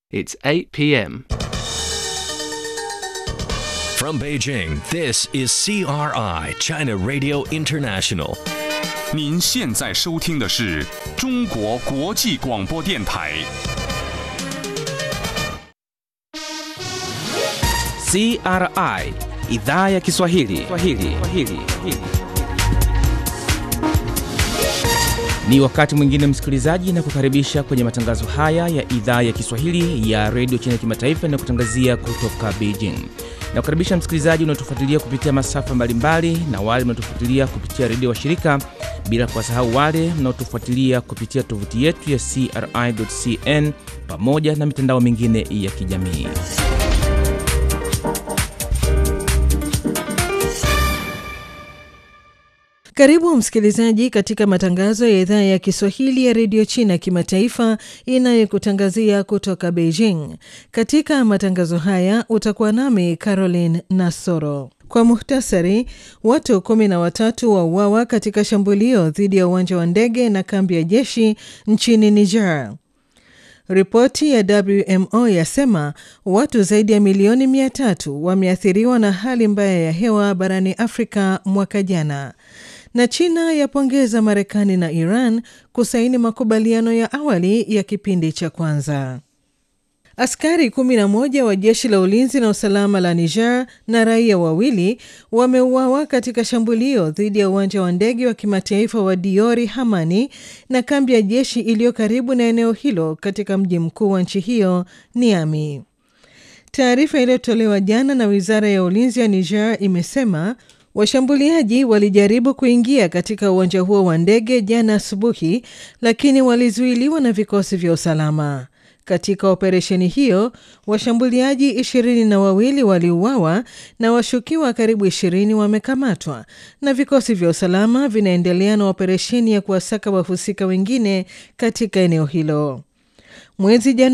It's 8 p.m. From Beijing, this is CRI, China Radio International. 您现在收听的是中国国际广播电台。 CRI idhaa ya Kiswahili. Kiswahili. Kiswahili. Ni wakati mwingine msikilizaji, na kukaribisha kwenye matangazo haya ya idhaa ya Kiswahili ya redio China Kimataifa inayokutangazia kutoka Beijing. Na kukaribisha msikilizaji unaotufuatilia kupitia masafa mbalimbali na wale mnaotufuatilia kupitia redio washirika, bila kuwasahau wale mnaotufuatilia kupitia tovuti yetu ya CRI.cn pamoja na mitandao mingine ya kijamii. Karibu msikilizaji katika matangazo ya idhaa ya Kiswahili ya redio China kimataifa inayokutangazia kutoka Beijing. Katika matangazo haya utakuwa nami Caroline Nasoro. Kwa muhtasari, watu kumi na watatu wauawa katika shambulio dhidi ya uwanja wa ndege na kambi ya jeshi nchini Niger. Ripoti ya WMO yasema watu zaidi ya milioni mia tatu wameathiriwa na hali mbaya ya hewa barani Afrika mwaka jana na China yapongeza Marekani na Iran kusaini makubaliano ya awali ya kipindi cha kwanza. Askari 11 wa jeshi la ulinzi na usalama la Niger na raia wawili wameuawa katika shambulio dhidi ya uwanja wa ndege wa kimataifa wa Diori Hamani na kambi ya jeshi iliyo karibu na eneo hilo katika mji mkuu wa nchi hiyo Niamey. Taarifa iliyotolewa jana na wizara ya ulinzi ya Niger imesema Washambuliaji walijaribu kuingia katika uwanja huo wa ndege jana asubuhi, lakini walizuiliwa na vikosi vya usalama. Katika operesheni hiyo, washambuliaji ishirini na wawili waliuawa na washukiwa karibu ishirini wamekamatwa, na vikosi vya usalama vinaendelea na operesheni ya kuwasaka wahusika wengine katika eneo hilo. Mwezi Januari